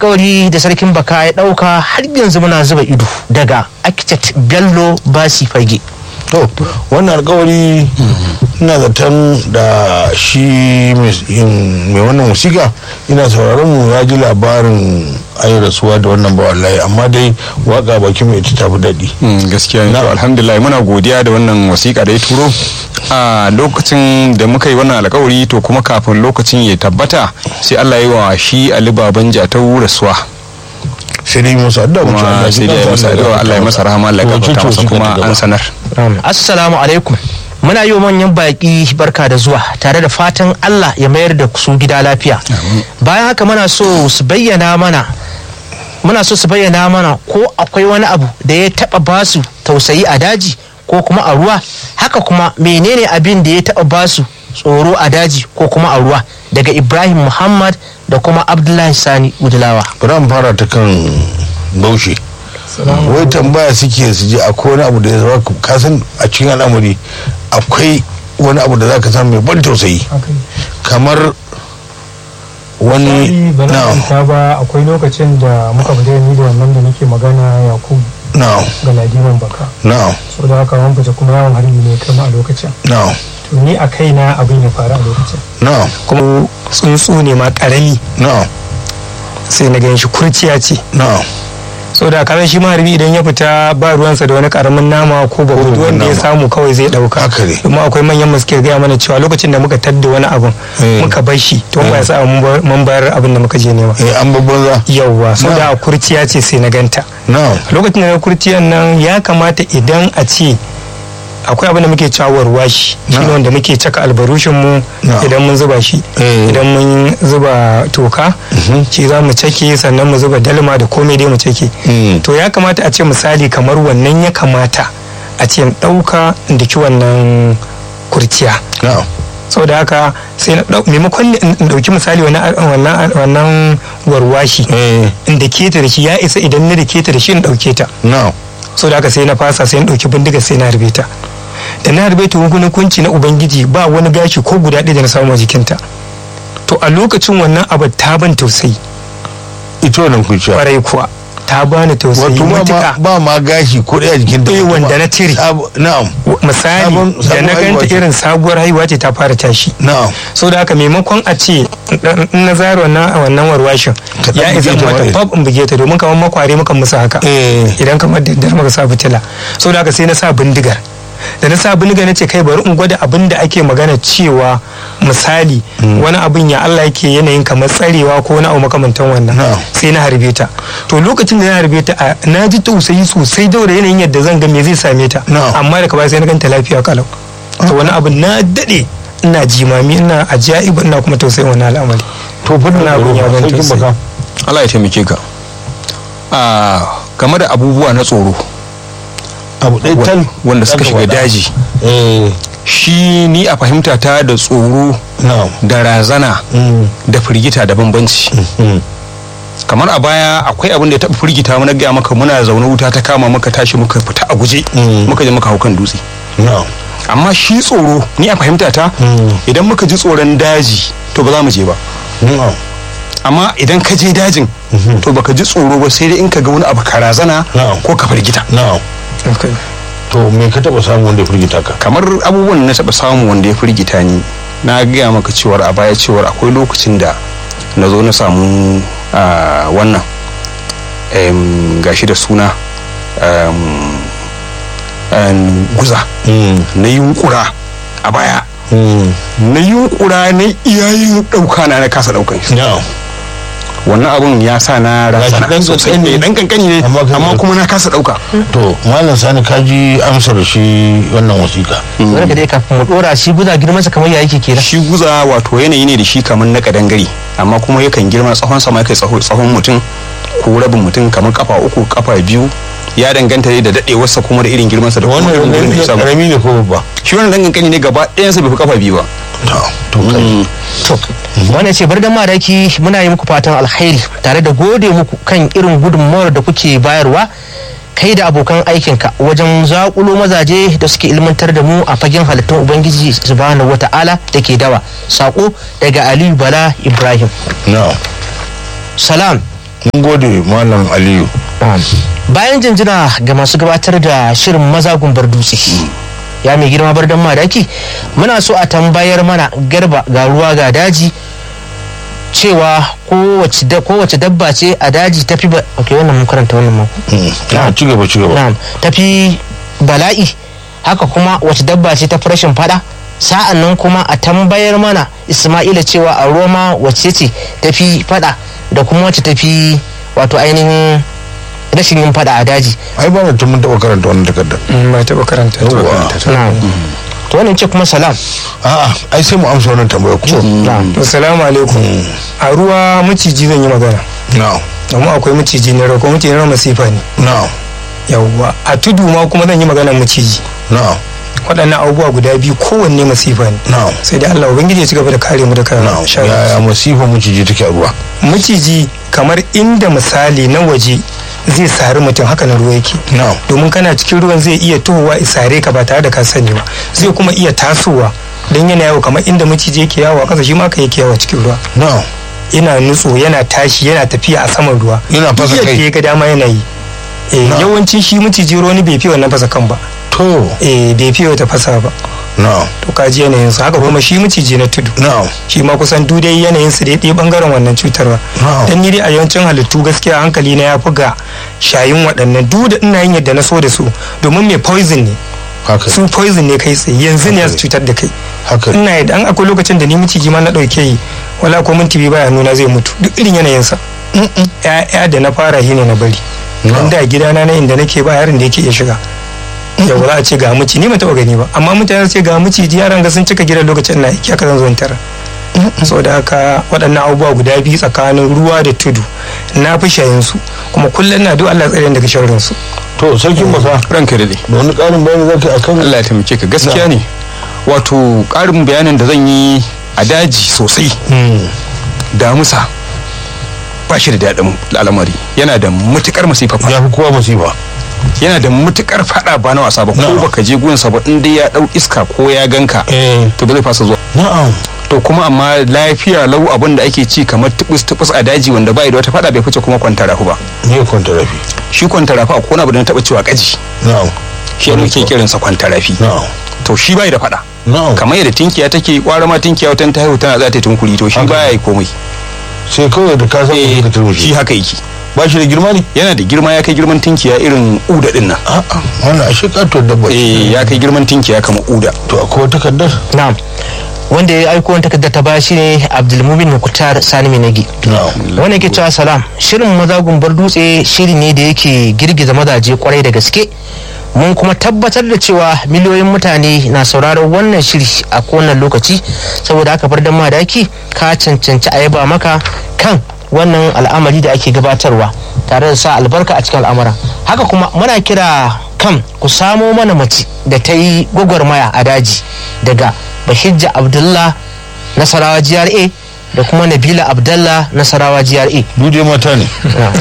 alkawari da sarkin baka ya dauka har yanzu muna zuba ido daga architect bello basi fage to wannan alkawari ina zaton da shi mai wannan musika ina sauraron mu ya ji labarin ayi rasuwa da wannan ba wallahi amma dai waka baki mai ita tafi daɗi gaskiya ne to alhamdulillah muna godiya da wannan wasiƙa da ya turo a lokacin da muka yi wannan alkawari to kuma kafin lokacin ya tabbata sai Allah ya yi wa shi Ali Baban Jatau rasuwa sai dai musa addu'a mu kuma sai dai masa addu'a Allah ya masa rahama Allah ya gafarta masa kuma an sanar assalamu alaikum muna yi wa manyan baƙi barka da zuwa tare da fatan Allah ya mayar da su gida lafiya bayan haka muna so su bayyana mana muna so su bayyana mana ko akwai wani abu da ya taba basu tausayi a daji ko kuma a ruwa haka kuma menene abin da ya taba basu tsoro a daji ko kuma a ruwa daga ibrahim muhammad da kuma abdullahi sani udulawa ran fara ta kan baushe wai tambaya suke su je akwai wani abu da ya zama kasan a cikin al'amari akwai wani abu da za ka samu mai ban tausayi kamar wani na ba akwai lokacin da muka fita ni da wannan da nake magana yakubu na'am ga ladiman baka na'am so da haka wani fita kuma yawon harbi ne kama a lokacin na'am to ni a kaina abin ya faru a lokacin na'am kuma tsuntsu ne ma karami na'am sai na gan shi kurciya ce na'am so da karen shi maharbi idan ya fita ba ruwansa da wani karamin nama ko babu babban wanda ya nama. samu kawai zai dauka Haka ne. kuma akwai manyan masu ke gaya mana cewa lokacin da muka tadda wani abun Eh. muka bar shi to ba ya sa mun bar- mun bayar abin da muka je nema eh an babban za yauwa so Na. da kurciya ce sai na ganta na'am lokacin da na kurciyan nan ya kamata idan a ce akwai abin da muke cawar washi shi ne Na. wanda muke caka albarushin mu Na. idan mun zuba shi Eh. idan mun zuba toka shi za mu cake sannan mu zuba dalma da komai dai mu cake Mm. to ya kamata a ce misali kamar wannan ya kamata a ce in ɗauka in daki wannan kurciya na'am saboda haka sai na ɗau- maimakon in in ɗauki misali wannan wannan wannan warwashi eh in da keta da shi ya isa idan na da keta da shi in ɗauke ta na'am so da haka sai na fasa sai na ɗauki bindiga sai na harbe ta da na harbe ta wani kunci na ubangiji ba wani gashi ko guda ɗaya da na samu a jikinta to a lokacin wannan abu ta ban tausayi ita wannan kuciya kwarai kuwa ta bani tausayi wato ma- matuƙa ba ma gashi ko ɗaya jikin ta Eh, wanda na cire. na'am misali Sabon- da sabon na haihuwa ganta ce. irin sabuwar haihuwa ce ta fara tashi na'am so da haka maimakon a ce in na zara wannan wannan warwashin Ka ɗan ya isa buge ta mata ba. fab in buge ta domin kamar makware mukan musu haka Eh. idan kamar da daddare muka sa fitila so da haka sai na sa bindigar da na sa bindigar na ce kai bari in gwada abin da ake magana cewa misali wani abin ya Allah yake yanayin kamar tsarewa ko wani abu makamantan wannan Na'am. sai na harbe ta to lokacin da na harbe ta a- na ji tausayi sosai daura yanayin yadda zan ga me zai same ta Na'am. amma daga baya sai na ganta lafiya kalau to wani abu na dade ina jimami ina ajaiba ina kuma tausayin wani al'amari to fa Ina na abin ya ban sarkin tausayi. baka Allah ya taimake ka a game da abubuwa na tsoro abu ɗaya tal wanda suka Aka shiga faɗa. daji eh shi ni a fahimta ta da tsoro na'am da razana Mm. da firgita da bambanci Mm. kamar a baya akwai abin da ya taɓa firgita mu na gaya maka muna zaune wuta ta kama muka tashi muka fita a guje Mm. muka je muka hau kan dutse na'am amma shi tsoro ni a fahimta ta Mm. idan muka ji tsoron daji to ba za mu je ba na'am amma idan ka je dajin to baka ji tsoro ba sai dai in ka ga wani abu ka razana Na'am. ko ka firgita na'am to me ka taɓa samu wanda ya firgita ka kamar abubuwan da na taɓa samu wanda ya firgita ni na gaya maka cewar a baya cewar akwai lokacin da na zo na samu ah, wannan em, gashi da suna em, em, guza Mm. na yunkura a baya Mm. na yunkura na iyayen ɗauka na na kasa ɗaukan shi na'am wannan abun ya sa na Gashi razana ɗan sosai ƙanƙani. ne dan kankani ne Amma ka- amma kuma na kasa ɗauka to malam sani ka ji amsar shi wannan wasiƙa wanda ka dai kafin mu dora shi guda girmansa kamar ya yake kenan shi guza wato yanayi ne da shi kamar na kadangare amma kuma yakan girma tsawon sama kai tsawon mutum ko rabin mutum kamar kafa uku kafa biyu ya danganta ne da dadewarsa kuma da irin girmansa da kuma irin gurin da ya samu karami ne ko babba shi wannan dan kankani ne gaba ɗayansa bai fi kafa biyu ba to to kai to wannan ce bar da madaki muna yi muku fatan alkhairi tare da gode muku kan irin gudunmawar da kuke bayarwa kai da abokan aikinka wajen zakulo mazaje da suke ilmantar da mu a fagen halittun ubangiji subhanahu wata'ala da ke dawa sako daga aliyu bala ibrahim na'am salam mun gode malam aliyu bayan jinjina ga masu gabatar da shirin maza gumbar dutse ya mai girma bar madaki muna so a tambayar mana garba ga ruwa ga daji cewa kowace da- kowace dabba ce a daji tafi ba ok wannan mun karanta wannan mako na ci gaba ci gaba na'am tafi bala'i haka kuma wace dabba ce tafi rashin fada sa'an nan kuma a tambayar mana isma'ila cewa a roma wace ce tafi fada da kuma wace tafi wato ainihin rashin yin fada a daji ai ba na tun mun taɓa karanta wannan takardar ba taɓa karanta ta. Yawwa. na'am to wannan ce kuma salam a'a ai sai mu amsa wannan tambaya ko na'am assalamu alaikum a ruwa maciji zan yi magana na'am amma akwai maciji na rako maciji na masifa ne na'am yawwa a tudu ma kuma zan yi magana maciji na'am waɗannan abubuwa guda biyu kowanne masifa ne na'am sai dai Allah ubangiji ya ci gaba da kare mu da kare na'am sharri yaya masifa maciji take a ruwa maciji kamar inda misali na waje zai sari mutum haka na ruwa yake na'am domin kana cikin ruwan zai iya tohowa isare ka ba tare da ka sani ba zai kuma iya tasowa don yana yawo kamar inda maciji yake yawo a ƙasa shi ma ka yake yawo cikin ruwa na'am yana nutso yana tashi yana tafiya a saman ruwa Yana fasa Duk kai. yadda ya ga dama yana yi eh, Na. yawanci shi maciji ruwa wani bai fi wannan fasa kan ba to eh, bai fi wata fasa ba na'am to kaji yanayin su haka kuma shi maciji na tudu na'am shi ma kusan duk dai yanayin su dai ɗaya bangaren wannan cutarwa Na'am. dan ni dai a yawancin halittu gaskiya hankali na ya fi ga shayin waɗannan duk da ina yin yadda na so da su domin mai poison ne haka su poison ne kai tsaye yanzu ne su cutar da kai haka ina yadda an akwai lokacin da ni miciji ma na ɗauke yi wala ko minti biyu baya nuna zai mutu duk irin yanayinsa ya da na fara shi ne na bari Na'am. an da gidana na inda nake ba yaron da yake iya shiga yau za a ce ga mici ni ban taɓa gani ba amma mutane su ce ga miciji yaran ga sun cika gidan lokacin na aiki haka zan zo in tara saboda haka waɗannan abubuwa guda biyu tsakanin ruwa da tudu na fi shayin su kuma kullum na duk Allah tsare ni daga sharrin su to sarkin basa ranka da dai da wani ƙarin bayani zaka yi akan Allah ya taimake ka gaskiya ne wato ƙarin bayanin da zan yi a daji sosai damusa ba shi da daɗin al'amari yana da matukar masifa fa ya fi kowa masifa yana da matukar fada ba na wasa ba ko Na'am. baka je gunsa ba in dai ya dau iska ko ya ganka eh to ba zai fasa zuwa na'am to kuma amma lafiya lau abin da ake ci kamar tubus tubus a daji wanda bai da wata fada bai fice kuma kwanta rafu ba ne kwanta rafi shi kwanta rafu akwai wani abu da na taba cewa kaji na'am shi ne muke kiransa kwanta rafi na'am to shi bai da fada na'am kamar yadda tinkiya take kwara ma tinkiya wata ta haihu tana za ta yi tunkuri to shi Haka. baya yi komai sai kawai da ka san Eh, ka shi turmushe haka yake ba shi da girma ne yana da girma ya kai girman tinkiya irin uda din nan a'a wannan ashe katuwar dabba ce. eh ya kai girman tinkiya kamar uda to akwai wata takardar na'am wanda ya aiko wani takarda ta baya shine abdulmumin mukutar sani minagi na'am wanda yake cewa salam shirin maza gumbar dutse shiri ne da yake girgiza mazaje kwarai da gaske mun kuma tabbatar da cewa miliyoyin mutane na sauraron wannan shiri a kowane lokaci saboda haka bar dan madaki ka cancanci a yaba maka kan wannan al'amari da ake gabatarwa tare da sa albarka a cikin al'amuran haka kuma muna kira kan ku samo mana mace da ta yi gwagwarmaya a daji daga bahijja abdullah nasarawa gra da kuma nabila abdallah nasarawa gra duje mata ne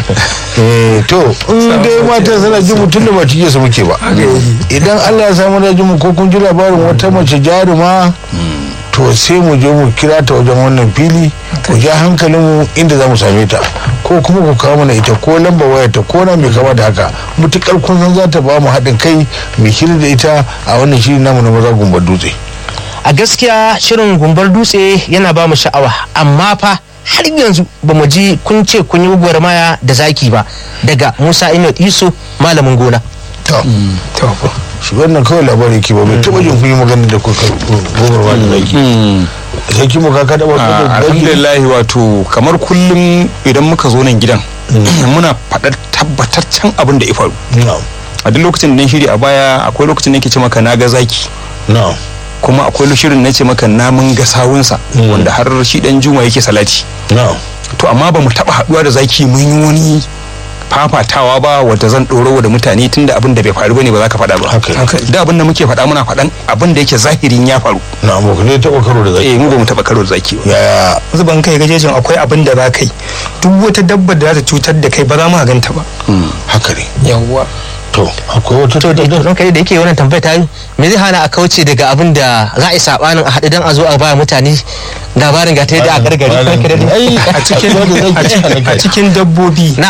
eh to in dai mata suna jin mutum da ba cike su muke ba idan Allah ya samu da jin mu ko kun ji labarin wata mace jaruma to sai mu je mu kira ta wajen wannan fili ku ja hankalin mu inda za mu same ta ko kuma ku kawo mana ita ko lamba waya ta ko na mai kama da haka mutukar kun san za ta ba mu haɗin kai mu kira da ita a wannan shiri namu na maza gumbar dutse a gaskiya shirin gumbar dutse yana ba mu sha'awa amma fa har yanzu ba mu ji kun ce kun yi gwagwarmaya da zaki ba daga musa inot iso malamin gona to to shi wannan kawai labari ke ba bai taɓa jin kun yi magana da kuka gobarwa da zaki sai kimo ka kada ba Ah, da zaki alhamdulillah wato kamar kullum idan muka zo nan gidan muna faɗar tabbataccen abin da ya faru na'am a duk lokacin da na shiri a baya akwai lokacin da nake ce maka na ga zaki na'am kuma akwai shirin na ce maka namun ga sawunsa wanda har shi dan juma yake salati na'am to amma ba mu taɓa haɗuwa da zaki mun yi wani fafatawa ba wadda zan ɗoro da mutane tunda abin da bai faru bane ba za ka faɗa ba Haka ne. da abin da muke faɗa muna faɗan abin da yake zahirin ya faru na'am ba ku ne taɓa karo da zaki eh mu ba mu taɓa karo da zaki ba yaya zuban kai gajejin akwai abin da za ka yi duk wata dabba da za ta cutar da kai ba za mu ganta ba haka ne yawwa to akwai wata to da takardar don kai da yake wannan tambaya ta yi me zai hana a kauce daga abin da za a yi sabanin a haɗu dan a zo a ba mutane labarin ga ta yadda a gargari Malam, kai da ai a cikin akwai wanda zai a cikin- a cikin dabbobi